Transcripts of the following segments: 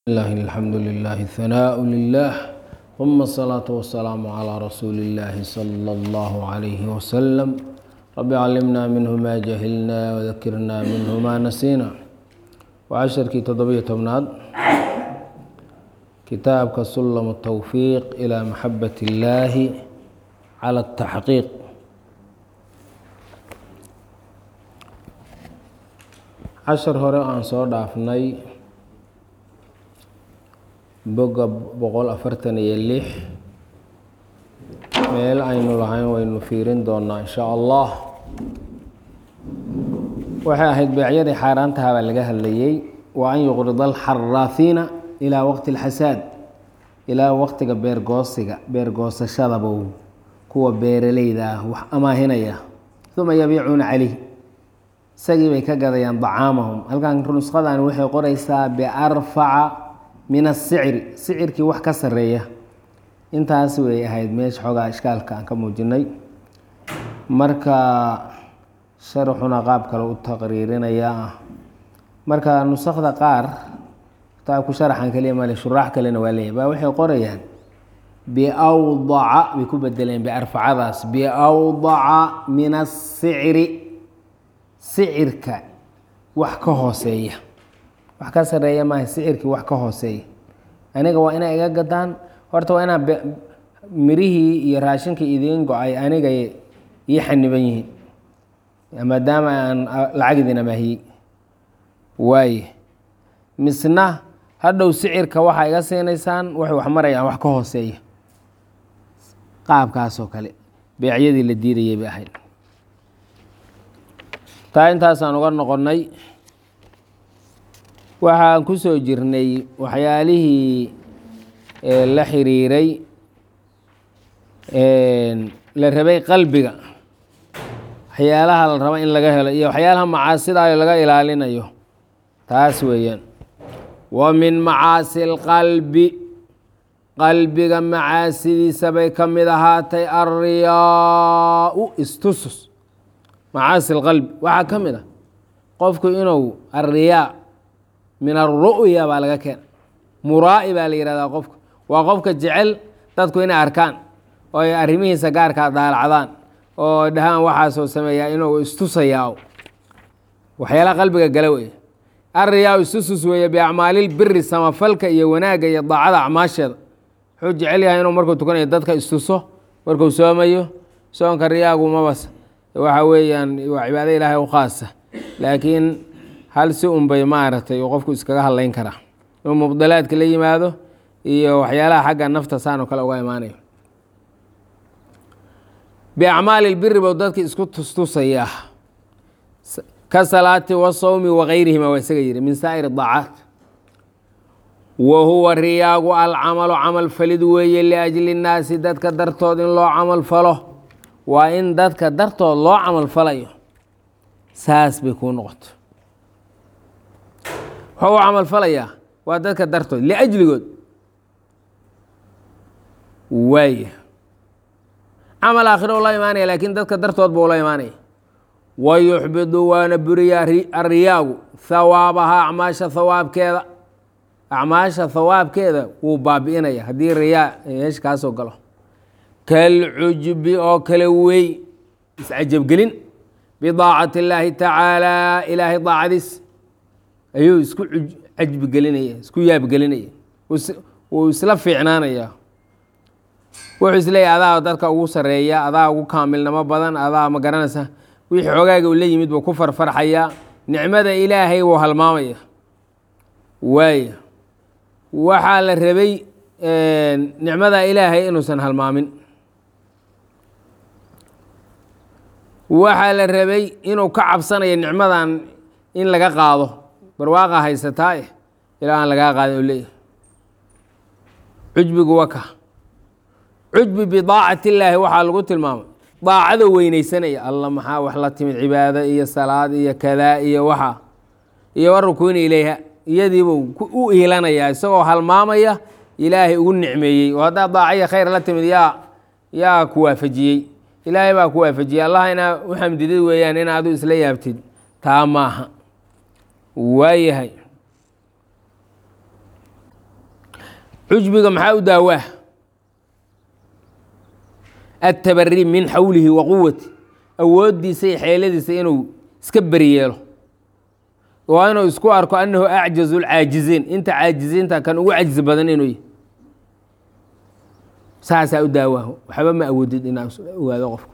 الله الحمد لله ثناء لله ثم الصلاة والسلام على رسول الله صلى الله عليه وسلم رب علمنا منه ما جهلنا وذكرنا منه ما نسينا وعشركii toddobiyo tobnaad kitaabka sulam التwفiiq إلى maxabaة الlahi calى التaxqiiq cashar hore aan soo dhaafnay boga boqol afartan iyo lix meel aynu lahayn waynu fiirin doonaa in shaa allah waxay ahayd beecyadii xaaraantaha baa laga hadlayey wa an yuqrida alxaraahiina ilaa waqti اlxasaad ilaa waqtiga beergoosiga beergoosashadaba kuwa beeraleyda ah wax amaahinaya uma yabiicuuna calayh isagii bay ka gadayaan dacaamahum halkan nusqadan waxay qoraysaa biarfaca min asicri sicirkii wax ka sareeya intaas way ahayd meesha xoogaa ishkaalka aan ka muujinay marka sharaxuna qaab kale u taqriirinaya ah marka nusakda qaar kitaabku sharaxan kaliya male shuraax kalena waa leeyahy baa waxay qorayaan biawdaca bay ku bedeleen biarfacadaas biawdaca min asicri sicirka wax ka hooseeya wax ka sareeya maaha sicirkii wax ka hooseeya aniga waa inay iga gadaan horta waa inaa mirihii iyo raashinkii idiin go-ay aniga ii xaniban yihiin maadaama aan lacag idin amaahiyey waaye misna hadhow sicirka waxaa iga siinaysaan waxay wax marayaan wax ka hooseeya qaabkaasoo kale beecyadii la diidayay bay ahayd taa intaasaan uga noqonnay waxaan ku soo jirnay waxyaalihii la xiriiray la rabay qalbiga waxyaalaha la rabo in laga helo iyo waxyaalaha macaasidayo laga ilaalinayo taas weeyaan wa min macaasi اlqalbi qalbiga macaasidiisa bay ka mid ahaatay alriyaau istusus macaasi اlqalbi waxaa ka mid a qofku inuu alriyaa min alru'ya baa laga keena muraa'i baa la yihahdaa qofka waa qofka jecel dadku inay arkaan oo ay arrimihiisa gaarkaa daalacdaan oo dhahaan waxaasoo sameeyaa inuu istusayaa waxyaalaha qalbiga gala weeye alriyaa istusus weeye biacmaalilbiri samafalka iyo wanaagga iyo daacada acmaasheeda wuxuu jecel yahay inuu markuu tukanayo dadka istuso markuu soomayo soonka riyaagu mabas waxa weeyaan waa cibaado ilaahay u khaasa laakiin hal si unbay maaragtay uu qofku iskaga hadlayn karaa inuu mubdalaadka la yimaado iyo waxyaalaha xagga nafta saan oo kale uga imaanayo biacmaali lbiri bou dadka isku tustusayaa ka salaati wasawmi wagayrihima waa isaga yihi min saa'ir daacaat wa huwa riyaagu alcamalu camal falid weeye liajli nnaasi dadka dartood in loo camal falo waa in dadka dartood loo camal falayo saas bay kuu noqoto wuxuu u camal falayaa waa dadka dartood liajligood waaya camal aakhiro ula imaanaya laakiin dadka dartood buu ula imaanaya wa yuxbidu waana buriyaa ariyaagu hawaabahaa acmaasha hawaabkeeda acmaasha hawaabkeeda wuu baabi'inaya haddii riyaa meesha kaasoo galo kalcujbi oo kale wey iscajabgelin bidaacati illaahi tacaalaa ilaahay daacadiis ayuu isku cajbigelinaya isku yaabgelinaya wuu isla fiicnaanaya wuxuu isleeyahy adaa dadka ugu sareeya adaa ugu kaamilnimo badan adaa ma garanaysa wixii xoogaaga uu la yimid buu ku farfarxayaa nicmada ilaahay wuu halmaamaya waaya waxaa la rabay nicmada ilaahay inuusan halmaamin waxaa la rabay inuu ka cabsanayo nicmadan in laga qaado barwaaqa haysataa eh ilaa aan lagaa qaadin u leeyahy cujbigu waka cujbi bidaacati illaahi waxaa lagu tilmaamay daacado weyneysanaya alla maxaa wax la timid cibaado iyo salaad iyo kadaa iyo waxa iyo warukuuni ileyha iyadiibuu u iilanaya isagoo halmaamaya ilaahay ugu nicmeeyey oo haddaa daacaya khayr la timid yaa yaa ku waafajiyey ilaahay baa ku waafajiyey allah inaa u xamdidid weeyaan in adu isla yaabtid taa maaha waayahay cujbiga maxaa u daawaa atabari min xawlihi wa quwati awooddiisa iyo xeeladiisa inuu iska beriyeelo waa inuu isku arko annahu acjazu lcaajiziin inta caajiziinta kan ugu cajzi badan inuu yahy saasaa u daawaa waxba ma awoodid inaa ogaado qofku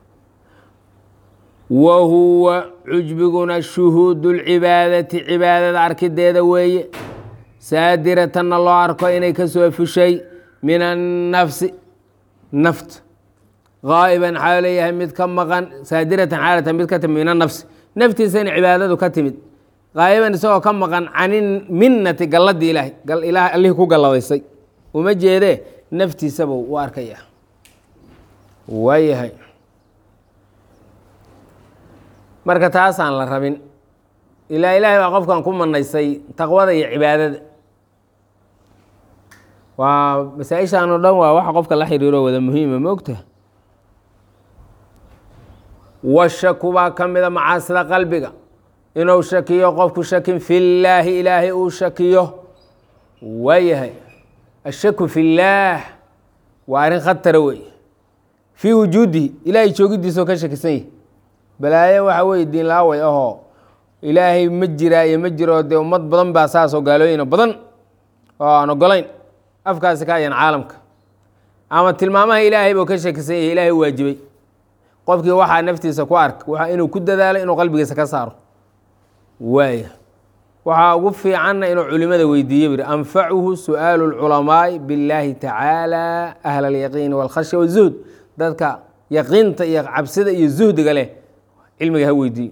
wa huwa cujbiguna shuhuudu lcibaadati cibaadada arkideeda weeye saadiratanna loo arko inay ka soo fushay min annafsi nafta gaa'iban xaa leeyahay mid ka maqan saadiratan xaalatan mid ka timid min annafsi naftiisa in cibaadadu ka timid qaa'iban isagoo ka maqan cani minnati galladii ilaahay ilaah allihii ku galladaysay uma jeedee naftiisaba u arkaya waayahay marka taasaan la rabin ilaa ilaahay baa qofkan ku manaysay taqwada iyo cibaadada waa masaa-ishaan oo dhan waa waxa qofka la xiriiro wada muhiima moogta washaku baa ka mida macaasida qalbiga inuu shakiyo qofku shakin fillaahi ilaahay uu shakiyo waayahay ashaku fillaah waa arrin khatara wey fii wujuudihi ilaahay joogidiisao ka shakisan yahi balaayo waxa weye diin laaway ahoo ilaahay ma jiraa iyo ma jiro dee ummad badan baa saasoo gaalooyina badan oo aan ogolayn afkaasi ka ayan caalamka ama tilmaamaha ilaahay buu ka shakisan yahay ilaahay waajibay qofkii waxaa naftiisa ku ark waa inuu ku dadaalo inuu qalbigiisa ka saaro waaya waxaa ugu fiicanna inuu culimada weydiiyo biri anfacuhu su'aalu lculamaa'i billaahi tacaala ahla alyaqiini walkhashya wazuhd dadka yaqiinta iyo cabsida iyo zuhdiga leh cilmiga ha weydiiyo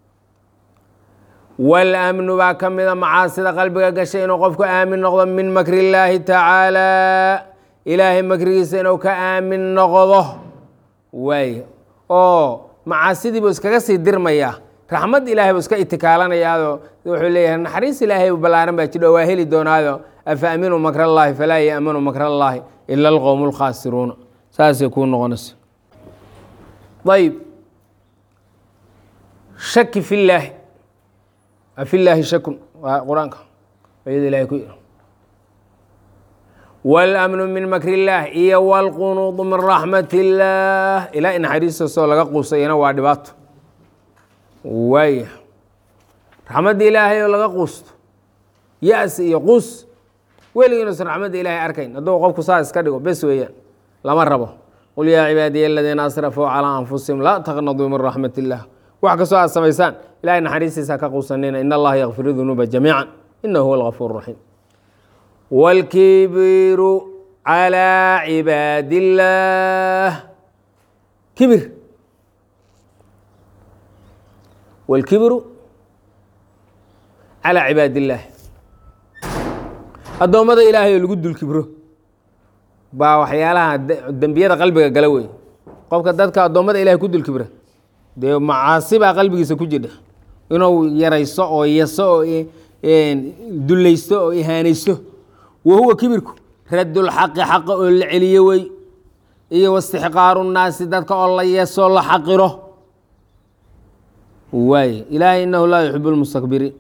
walamnu baa ka mida macaasida qalbiga gashay inuu qofku aamin noqdo min makri illaahi tacaala ilaahay makrigiisa inuu ka aamin noqdo waaya oo macaasidii buu iskaga sii dirmayaa raxmad ilaahay buu iska itikaalanayaado wuxuu leeyahay naxariis ilaahay ballaaran baa jidho waa heli doonaado afa aminuu makr allaahi falaa yaamanu makr allaahi ila alqowmu lkhaasiruuna saasay kuu noqonaysa ayb shaki fi llaahi afi llaahi shakun waa qur-aanka ayada ilahay ku yiri wاlamnu min makr اllaah iyo wاlqunuudu min raxmat اllaah ilaa i naxariistaasoo laga quusayana waa dhibaato waaya raxmadda ilaahay oo laga quusto ya-si iyo quus weligii inuusan raxmadda ilaahay arkayn hadduu qofku saa iska dhigo bes weeyaan lama rabo qul yaa cibaadiya aladiina asrafuu calىa anfusihim laa taqnaduu min raxmat اllah wax kastoo aad samaysaan ilahay naxariistiisa ka quusanina in allaha yakfiru dunuuba jamiica inahu huwa algafuur raxiim wاlkibiru calى cibaad اllaah kibir wاlkibiru calى cibaad اllaah addoommada ilaahay oo lagu dul kibro baa waxyaalaha dembiyada qalbiga gala wey qofka dadka addoommada ilahay ku dul kibra dee macaasi baa qalbigiisa ku jidha inuu yarayso oo yaso oo dulaysto oo ihaanaysto wa huwa kibirku raddulxaqi xaqa oo la celiyo wey iyo wastixqaaru nnaasi dadka oo la yeesoo la xaqiro waay ilaahay inahu laa yuxibu lmustakbiriin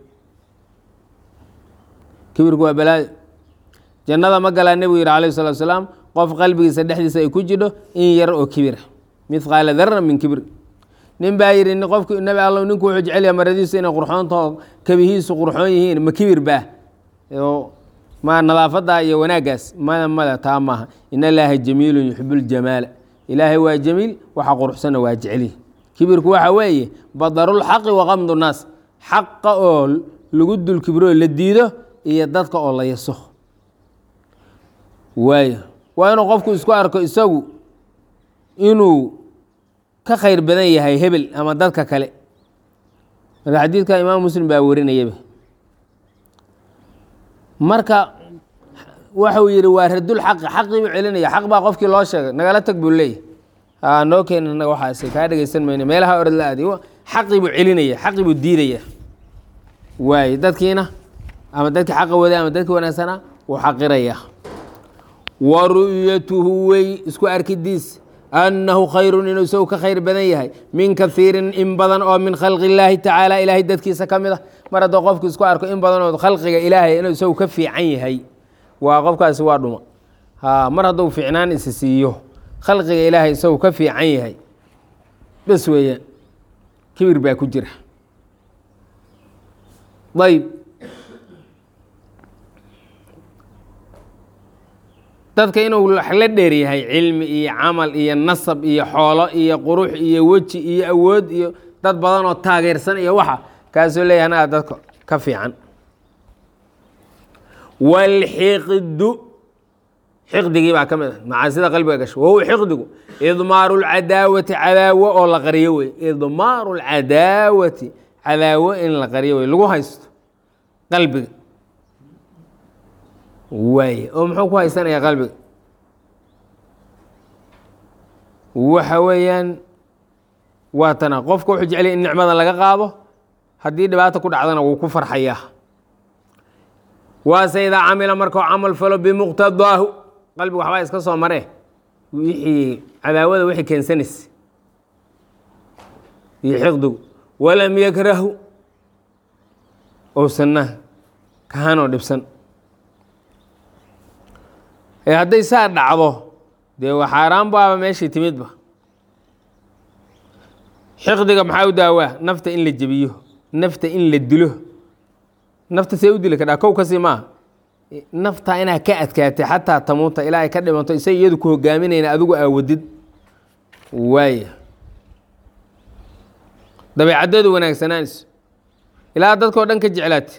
kibirku waa balaayo jannada ma galaa nebigu yihi alayh salatu salaam qof qalbigiisa dhexdiisa ay ku jidho in yar oo kibira mithqaala darra min kibir nin baa yidhi qofk nebi alla ninku wuxuu jecelyaha maradiisu inay qurxoontaho kabihiisu qurxoon yihiin ma kibir baa ma nadaafada iyo wanaaggaas mada mada taa maaha in allaaha jamiilun yuxibu ljamaala ilaahay waa jamiil waxa quruxsanna waa jecelihi kibirku waxa weeye badarulxaqi waqamdu naas xaqa oo lagu dul kibro la diido iyo dadka oo la yaso waayo waa inuu qofku isku arko isagu inuu ka khayr badan yahay hebel ama dadka kale marka xadiidka imaam muslim baa warinayaba marka waxuu yihi waa radul xaqi xaqii buu celinaya xaq baa qofkii loo sheegay nagala tag buu leeyahy noo keena naga waxaas kaa dhegeysan mayno meelaha orod la aadi xaqii buu celinaya xaqii buu diidaya waaye dadkiina ama dadkii xaqa waday ama dadkii wanaagsanaa wuu xaqiraya wa ru'yatuhu wey isku arkidiis annahu khayrun inuu isagu ka khayr badan yahay min kaiirin in badan oo min khalqi illaahi tacaala ilaahay dadkiisa ka mid a mar haddoo qofku isku arko in badan oo khalqiga ilaahay inuu isagu ka fiican yahay waa qofkaasi waa dhuma ha mar hadduu fiicnaan isi siiyo khalqiga ilaahay isagu ka fiican yahay bes weeyaan kibir baa ku jira ayb dadka inuu wax la dheer yahay cilmi iyo camal iyo nasab iyo xoolo iyo qurux iyo weji iyo awood iyo dad badan oo taageersan iyo waxa kaasuu leeyahay anaga dadka ka fiican wاlxiqdu xiqdigii baa ka mid ah macaasida qalbiga gasho wahuwa xiqdigu idmaaru اlcadaawati cadaawo oo la qariyo wey idmaaru اlcadaawati cadaawo in la qariyo wey lagu haysto qalbiga waaye oo muxuu ku haysanayaa qalbiga waxa weeyaan waa tana qofka wuxuu jeclaya in nicmada laga qaado haddii dhibaata ku dhacdana wuu ku farxayaa waase idaa camila markuu camal falo bimuqtadaahu qalbiga waxbaa iska soo maree wixii cadaawada wixii keensanaysa iyo xiqdigu walam yakrahu ousanna kahanoo dhibsan ee hadday saa dhacdo dee waa xaaraan baaba meeshii timidba xiqdiga maxaa u daawaa nafta in la jebiyo nafta in la dilo nafta see u dili kadhaa kow kasii maaha naftaa inaad ka adkaatay xataa tamuuta ilaa ay ka dhimanto isay iyadu ku hogaaminayna adigu aawadid waaya dabeecaddeedu wanaagsanaanayso ilaa dadkao dhan ka jeclaatay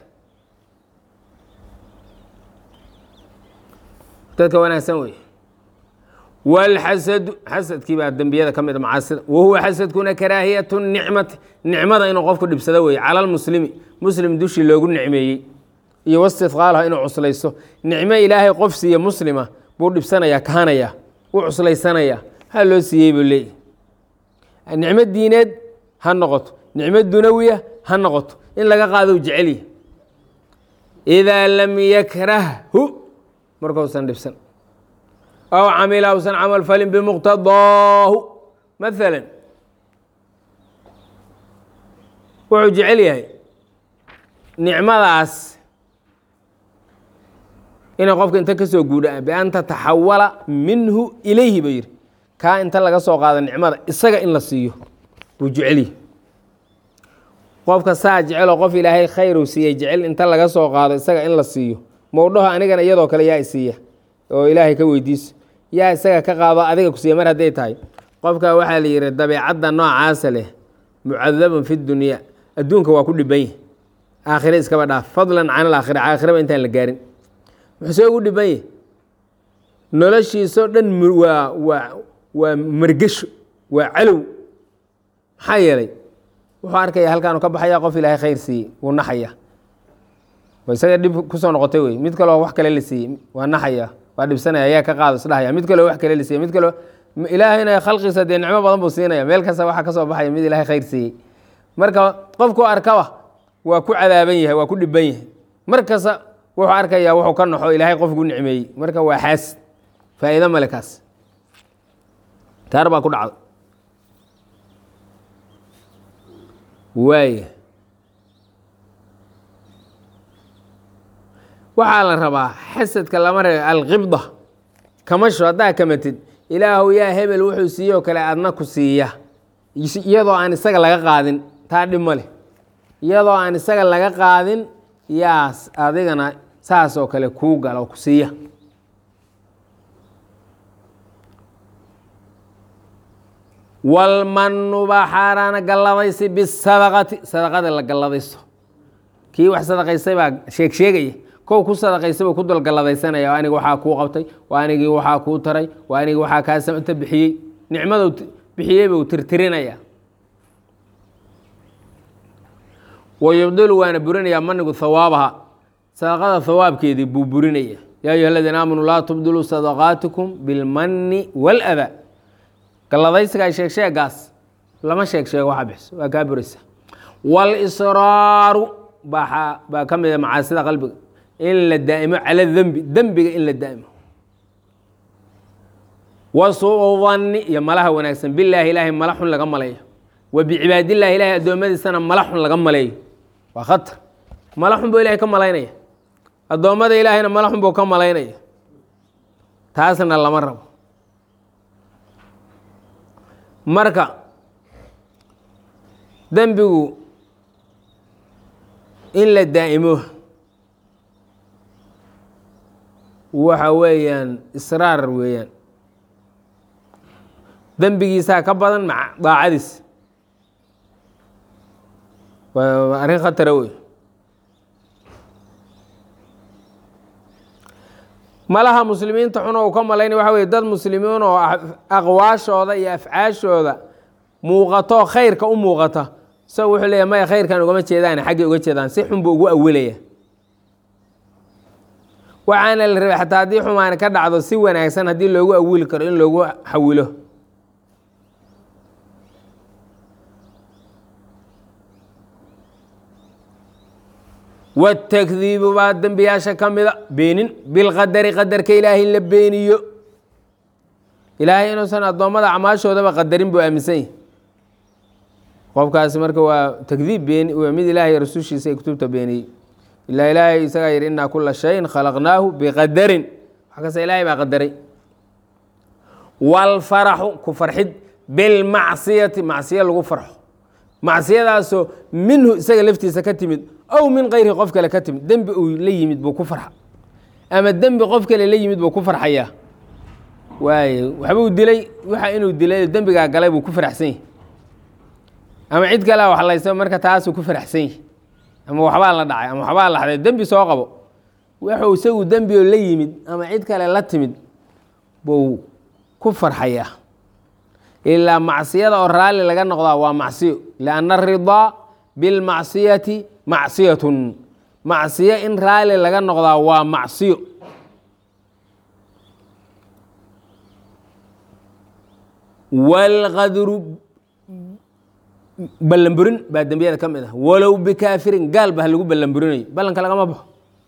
dadka wanaagsan wey wاlxasadu xasadkii baa dembiyada ka mid a macaasida wahuwa xasadkuna karaahiyat nicmati nicmada inuu qofku dhibsado wey cala lmuslimi muslim dushii loogu nicmeeyey iyo wastidqaalha inuu cuslayso nicmo ilaahay qof siiye muslima buu dhibsanayaa kahanaya u cuslaysanaya ha loo siiyey buu leeyahy nicmo diineed ha noqoto nicmo dunawiya ha noqoto in laga qaado jecelya idaa lam yakrahhu markausan dhibsan aw camila usan camal falin bimuqtadaahu maala wuxuu jecel yahay nicmadaas inay qofka inta ka soo guudha bian tataxawala minhu ilayhi ba yihi kaa inta laga soo qaado nicmada isaga in la siiyo buu jecelyahy qofka saa jeceloo qof ilaahay khayru siiyey jecel inta laga soo qaado isaga in la siiyo mowdhaho anigana iyadoo kale yaa isiiya oo ilaahay ka weydiiso yaa isaga ka qaado adiga kusiiya mar hadday tahay qofka waxaa la yihi dabeecadda noocaasa leh mucadabun fi dunya adduunka waa ku dhiban yahy aakhire iskaba dhaaf fadlan can alaakhira aakhiraba intaan la gaarin muxuuse ugu dhiban yahy noloshiisoo dhan waa waa waa margesho waa calow maxaa yeelay wuxuu arkaya halkaanu ka baxaya qof ilaahay khayr siiyey wuu naxaya isaga dhib kusoo noqotay wey mid kaleo wax kale la siiyey waa naxaya waa dhibsanaya ayaa ka qaado isdhahaya mid kaleo wax kale la siiyey mid kaleo ilaahayna khalqiisa dee nicmo badan buu siinaya meel kasta waxa ka soo baxaya mid ilahay khayr siiyey marka qofku arkaba waa ku cadaaban yahay waa ku dhiban yahay mar kasta wuxuu arkaya wuxuu ka naxo ilaahay qofku nicmeeyey marka waa xaas faa'iido male kaas taar baa ku dhacda waaya waxaa la rabaa xasadka lama reebo alqibda kamasho haddaa kamatid ilaahu yaa hebel wuxuu siiyoo kale adna ku siiya iyadoo aan isaga laga qaadin taa dhib ma leh iyadoo aan isaga laga qaadin yaas adigana saas oo kale kuu gala oo ku siiya walmanu baa xaaraana galladaysi bisadaqati sadaqada la galladayso kii wax sadaqaystay baa sheeg sheegaya kow ku sadaqaystay buu ku dulgalladaysanaya aniga waxaa kuu qabtay waa anigii waxaa kuu taray waa anigii waxaa kaa samata bixiyey nicmaduu bixiyey buu tirtirinaya wa yubdilu waana burinayaa manigu hawaabaha sadaqada hawaabkeedii buu burinaya yaa ayuha aladiina aamanuu laa tubdiluu sadaqaatikum bilmani waaladaa galladaysiga sheeg sheegaas lama sheeg sheego waxa bixiso waa kaa buraysa walisraaru baa baa ka mida macaasida qalbiga in la daa'imo cala dembi dembiga in la daa'imo wa suu danni iyo malaha wanaagsan bilaahi ilaahay mala xun laga maleeyo wa bicibaadillahi ilahay addoommadiisana mala xun laga maleeyo waa khatar mala xun buu ilahay ka malaynaya addoommada ilaahayna mala xun buu ka malaynaya taasna lama rabo marka dembigu in la daa'imo waxa weeyaan israar weeyaan dembigiisaa ka badan maca daacadiis waa arrin khatara wey malaha muslimiinta xuna uu ka malaynay waxa weye dad muslimiin oo aqwaashooda iyo afcaashooda muuqato khayrka u muuqata isaga wuxuu leeyahy maya khayrkan ugama jeedaan xaggay uga jeedaan si xun buu ugu awelaya waxaana la rabay xataa haddii xumaani ka dhacdo si wanaagsan haddii loogu awili karo in loogu xawilo watakdiibu baa dembiyaasha ka mida beenin bilqadari qadarka ilaahay in la beeniyo ilaahay inuusan addoommada acmaashoodaba qadarin buu aaminsan yahi qofkaasi marka waa takdiib beeni waa mid ilaahay rasuushiisa ay kutubta beeniyey ilaa ilaahay isagaa yidhi innaa kula shayin khalaqnaahu biqadarin wax kasta ilaahay baa qadaray waalfaraxu ku farxid bilmacsiyati macsiyo lagu farxo macsiyadaasoo minhu isaga laftiisa ka timid ow min kayrihi qof kale ka timid dembi uu la yimid buu ku farxa ama dembi qof kale la yimid buu ku farxayaa waaye waxbuu dilay waxa inuu dilay dembigaa galay buu ku faraxsan yahi ama cid kalea wax laysa marka taasuu ku faraxsan yahi ama waxbaa la dhacay ama waxbaa la xaday dembi soo qabo wuxuu isagu dembi oo la yimid ama cid kale la timid buu ku farxayaa ilaa macsiyada oo raalli laga noqdaa waa macsiyo lianna aridaa bilmacsiyati macsiyatun macsiyo in raalli laga noqdaa waa macsiyo waalqadru ballanburin baa dembiyada ka mid ah walow bikaafirin gaal ba ha lagu ballanburinayo ballanka lagama baxo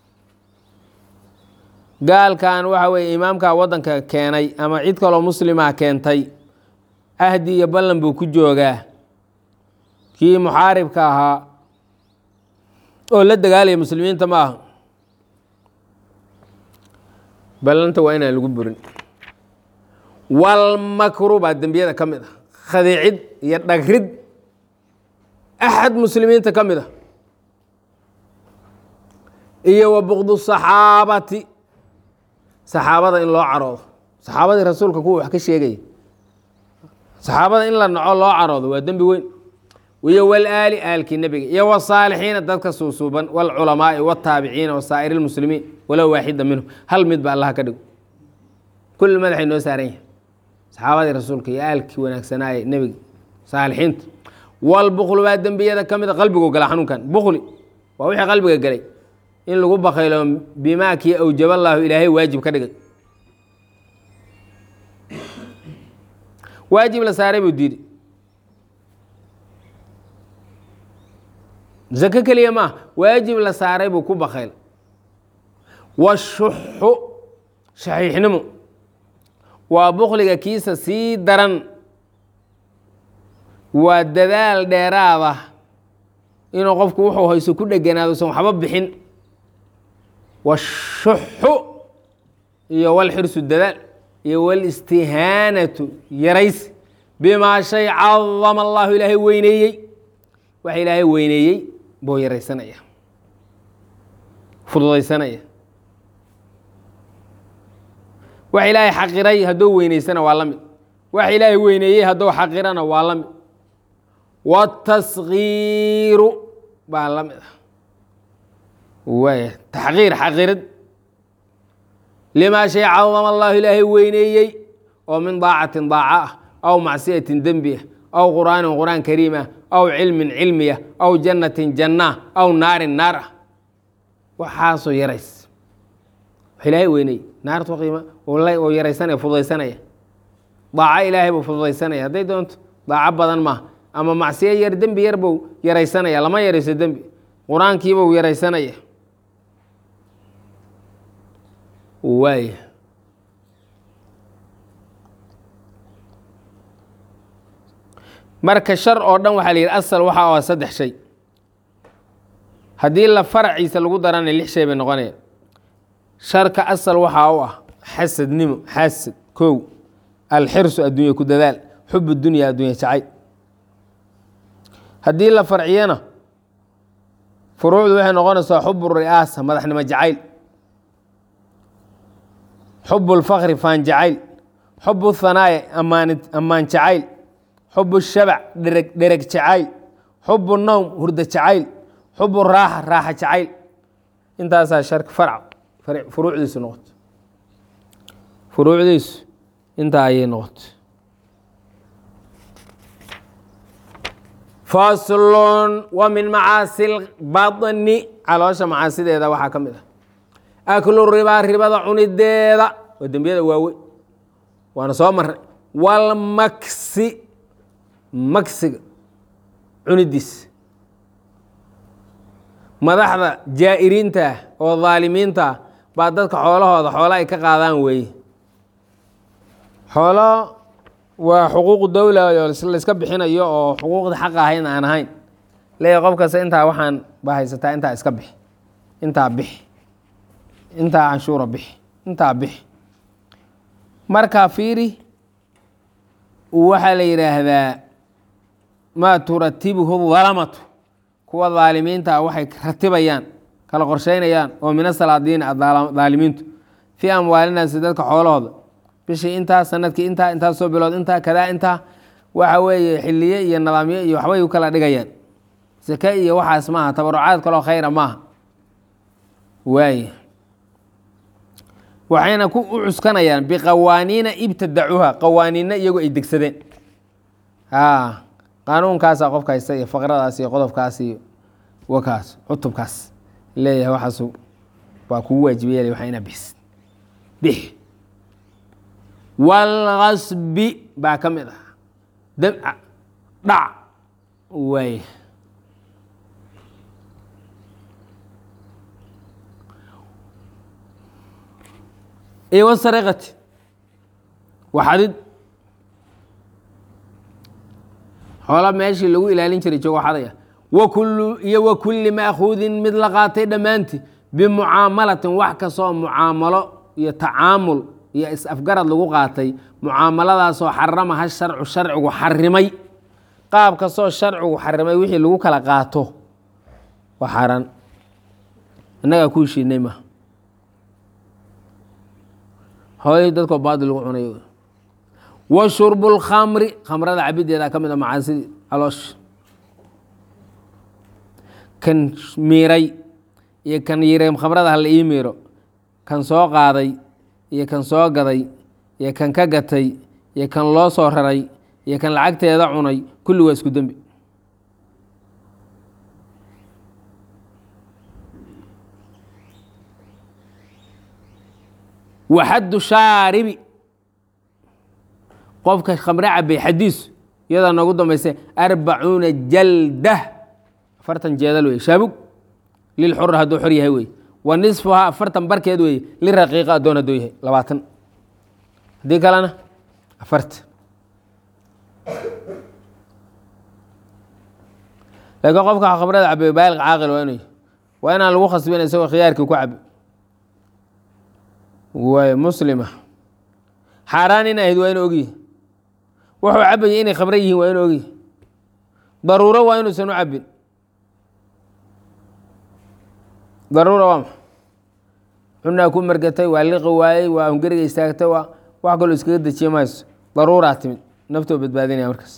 gaalkan waxa weeye imaamka waddanka keenay ama cid kaloo muslimaa keentay ahdi iyo ballan buu ku joogaa kii muxaaribka ahaa oo la dagaalaya muslimiinta ma aha ballanta waa inaan lagu burin walmakru baa dembiyada ka mid ah khadiicid iyo dhagrid axad muslimiinta ka mid a iyo wa buqdu saxaabati saxaabada in loo caroodo saxaabadii rasuulka kuwa wax ka sheegaya saxaabada in la naco loo caroodo waa dembi weyn iyo walaali aalkii nebiga iyo wasaalixiina dadka suusuuban wاlculamaai wاtaabiciina wasaa'ir اlmuslimiin walow waaxida minhum hal mid ba allaha ka dhigo kulli madaxay noo saaran yahay saxaabadii rasuulka iyo aalkii wanaagsanaaye nebiga saalixiinta walbuklu baa dembiyada ka mida qalbigu gala xanuunkan bukli waa wixii qalbiga galay in lagu bakaylo bimaa kii awjaba allaahu ilaahay waajib ka dhigay waajib la saaray buu diiday zako keliya maaha waajib la saaray buu ku bakayl washuxu shaxiixnimo waa bukliga kiisa sii daran waa dadaal dheeraada inuu qofku wuxuu hayso ku dheganaado usan waxba bixin washuxu iyo walxirsu dadaal iyo walistihaanatu yarays bimaa shay cadama allahu ilaahay weyneeyey waxa ilaahay weyneeyey buu yaraysanaya fududaysanaya wax ilaahay xaqiray hadduu weyneysana waa la mid wax ilaahay weyneeyey hadduu xaqirana waa la mid wataskiiru baa la mid ah waaya taxqiir xaqirid limaa shay cadama allahu ilaahay weyneeyey oo min daacatin daaca ah aw macsiyatin dembi ah aw qur'aanin qur'aan kariim ah aw cilmin cilmiya aw jannatin jannaa aw naarin naar ah waxaasoo yarays wax ilaahay weyneeyey naartu qiima oo yaraysanaya fududaysanaya daaco ilaahay buu fududaysanaya hadday doonto daaco badan maaha ama macsiyo yar dembi yar buu yaraysanaya lama yarayso dembi qur-aankiibuu yaraysanaya waaya marka shar oo dhan waxaa la yidhi asal waxa oo saddex shay haddii la faraciisa lagu darana lix shay bay noqonaya sharka asal waxaa u ah xasadnimo xasad kow alxirsu adduunya ku dadaal xub dunya addunya jacayl haddii la farciyana furuucdu waxay noqonaysaa xub ri'aasa madaxnimo jacayl xub اlfakri faan jacayl xub اthanaaya amaan ammaan jacayl xub shabac dhereg dhereg jacayl xub nowm hurda jacayl xub raaxa raaxa jacayl intaasaa shar farc furuucdiisu noqoto furuucdiisu intaa ayay noqoto faslun wa min macaasi lbadni caloosha macaasideeda waxaa ka mid ah aklu ribaa ribada cunideeda waa dembiyada waaweyn waana soo marnay walmaksi maksiga cunidiis madaxda jaa'iriinta ah oo daalimiinta ah baa dadka xoolahooda xoolo ay ka qaadaan weeye xoolo waa xuquuqu dowla oo layska bixinayo oo xuquuqda xaq ahayn aan ahayn leeya qof kasta intaa waxaan ba haysataa intaa iska bixi intaa bixi intaa canshuura bixi intaa bixi markaa fiiri waxaa la yidhaahdaa maa turatibuhu dalamatu kuwa daalimiinta ah waxay ratibayaan kala qorsheynayaan oo min asalaadiin daalimiintu fii amwaalinaasi dadka xoolahooda bishii intaa sanadkii intaa intaa soo bilood intaa kadaa intaa waxa weeye xiliye iyo nidaamyo iyo waxbay u kala dhigayaan sake iyo waxaas maaha tabarucaad kaloo khayra maaha waay waxayna ku u cuskanayaan biqawaaniina ibtadacuuha qawaaniinna iyagu ay degsadeen a qaanuunkaasa qofka haysta iyo faqradaas iyo qodobkaas iyo wakaas cutubkaas leeyahay waxaas waa kugu waajibayal waa inaa bixis bix walgasbi baa ka mid ah damca dhac waay iyo wasariqati waxadid xoola meeshii lagu ilaalin jiray joogo xadaya wakulu iyo wa kulli maakuudin mid la qaatay dhammaantii bimucaamalatin wax kastoo mucaamalo iyo tacaamul iyo is-afgarad lagu qaatay mucaamaladaasoo xaramaha sharcu sharcigu xarimay qaab kastoo sharcigu xarimay wixii lagu kala qaato waa xaaraan innagaa ku heshiinay maha xoolihii dadkoo baadil lagu cunay wa shurbu lkhamri khamrada cabideeda ka mid a macaasidii caloosh kan miiray iyo kan yiray khamrada hala ii miiro kan soo qaaday iyo kan soo gaday iyo kan ka gatay iyo kan loo soo raray iyo kan lacagteeda cunay kulli waa isku dembi waxaddu shaaribi qofka khamre cabay xadiisu iyadaa noogu dambaysa arbacuuna jaldah afartan jeedal wey shaabug lilxur hadduu xor yahay wey wa nisfuhaa afartan barkeed wey liraqiiqa addoon hadduu yahay labaatan haddii kalena afarta laakiin qofka khamrada cabay baaliq caaqil waa inuu waa inaan lagu khasbin isagoo khiyaarkii ku cabi waay muslima xaaraan in ahayd waa inu ogyihi wuxuu cabaya inay khamre yihiin waa inu ogyihi daruuro waa inuusan u cabin daruura waa maxa cunaa ku margatay waa liqi waayey waa hungariga istaagtay waa wax kaloo iskaga dejiye mayso daruuraa timid naftoo badbaadinaya markaas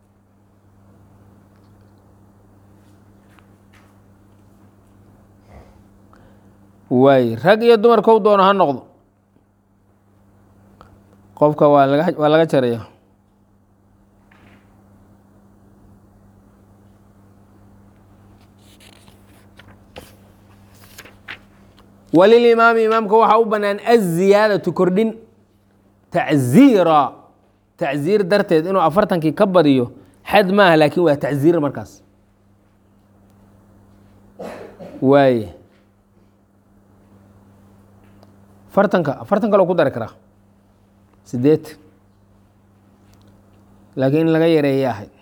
waay rag iyo dumar kow doono ha noqdo qofka waa laga waa laga jaraya walilimaami imaamka waxaa u bannaan aziyaadatu kordhin tacziira tacziir darteed inuu afartankii ka badiyo xad maaha laakiin waa tacziir markaas waaye afartanka afartan kaloo ku dari karaa sideed laakiin in laga yareeya ahayd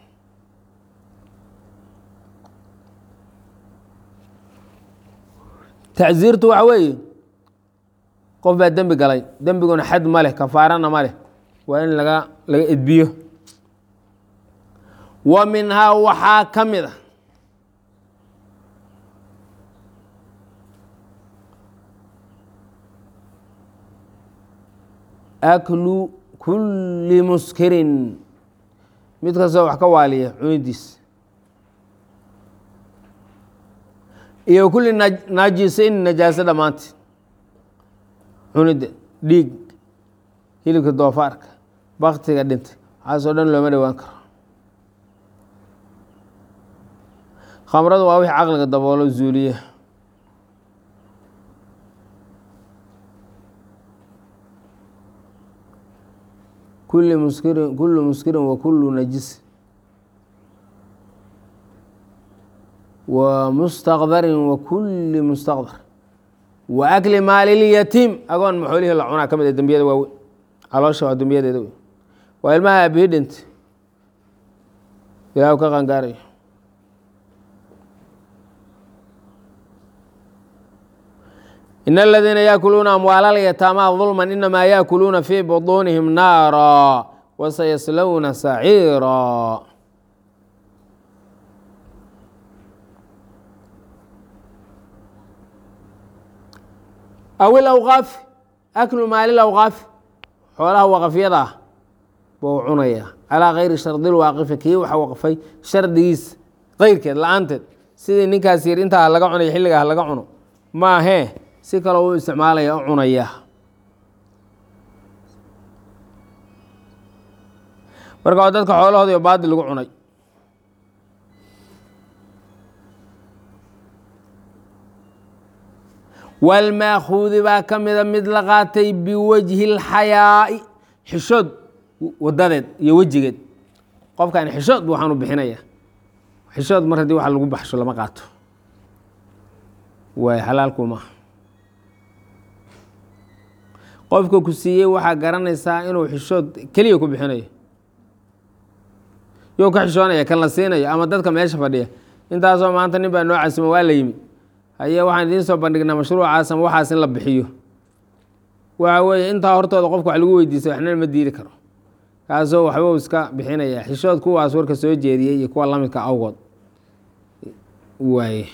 tacziirtu waxa weeye qof baa dembi galay dembiguna xad ma leh kafaarana ma leh waa in laga laga edbiyo wa minhaa waxaa ka mid a aklu kulli muskirin mid kastoo wax ka waaliya cunidiis iyo kulli naajisayn najaaso dhammaanteed cunida dhiig hilibka doofaarka baktiga dhintay waxaasoo dhan looma dhowaan karo khamradu waa wixii caqliga daboolo zuuliya kuli muskirin kulu muskirin wa kulu najis wa mustaqdarin wa kuli mustaqdar wa akli maalilyatiim agoon maxoolihii la cunaa ka mid a dembiyada waaweyn caloosha waa dembiyadeeda wey waa ilmaha aabihii dhintay ilaah ka qangaarayo in aladiina yaakuluuna amwaala lyataamaa dulman inamaa yaakuluuna fii buطuunihim naara wasayaslowna saciira aw ilawqaafi aklu maali lawqaafi xoolaha waqafyada ah buu cunaya calaa kayri shardi lwaaqifi kii waxa waqfay shardigiis keyrkeed la-aanteed sidii ninkaas yir intaa laga cunaya xilligaa laga cuno maahee si kaloo u isticmaalaya u cunaya marka waa dadka xoolahoodi o baadi lagu cunay walmaakuudi baa ka mida mid la qaatay biwajhi اlxayaa'i xishood wadadeed iyo wejigeed qofkan xishood bu waxaan u bixinaya xishood mar haddii wax lagu baxsho lama qaato waay xalaalku maaha qofka ku siiyey waxaa garanaysaa inuu xishood keliya ku bixinayo you ka xishoonaya kan la siinayo ama dadka meesha fadhiya intaasoo maanta nin baa noo casimo waa la yimi haye waxaan idiin soo bandhignaa mashruucaas ama waxaas in la bixiyo waxa weeye intaa hortooda qofka wax lagu weydiisay waxna ma diiri karo kaasoo waxbuu iska bixinaya xishood kuwaas warka soo jeediyey iyo kuwa lamidka awgood waaye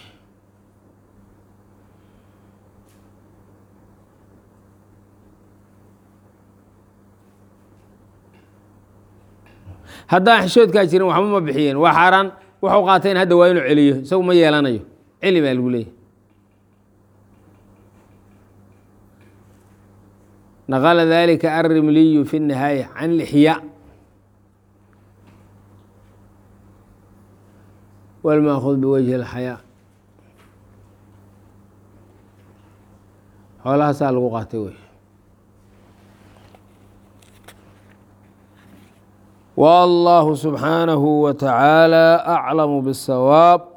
haddaan xishoodkaa jirin waxba ma bixiyeen waa xaaraan waxu qaateen hadda waa inuu celiyo isagu ma yeelanayo celi baa lagu leeyahy naqla dalika arimliyu fi الnihaaya can اlixyaa wاlmaakhud biwajhi اlxayaa xoolahaasaa lagu qaatay wey والله سبحانه وتعالى أعلم بالصواب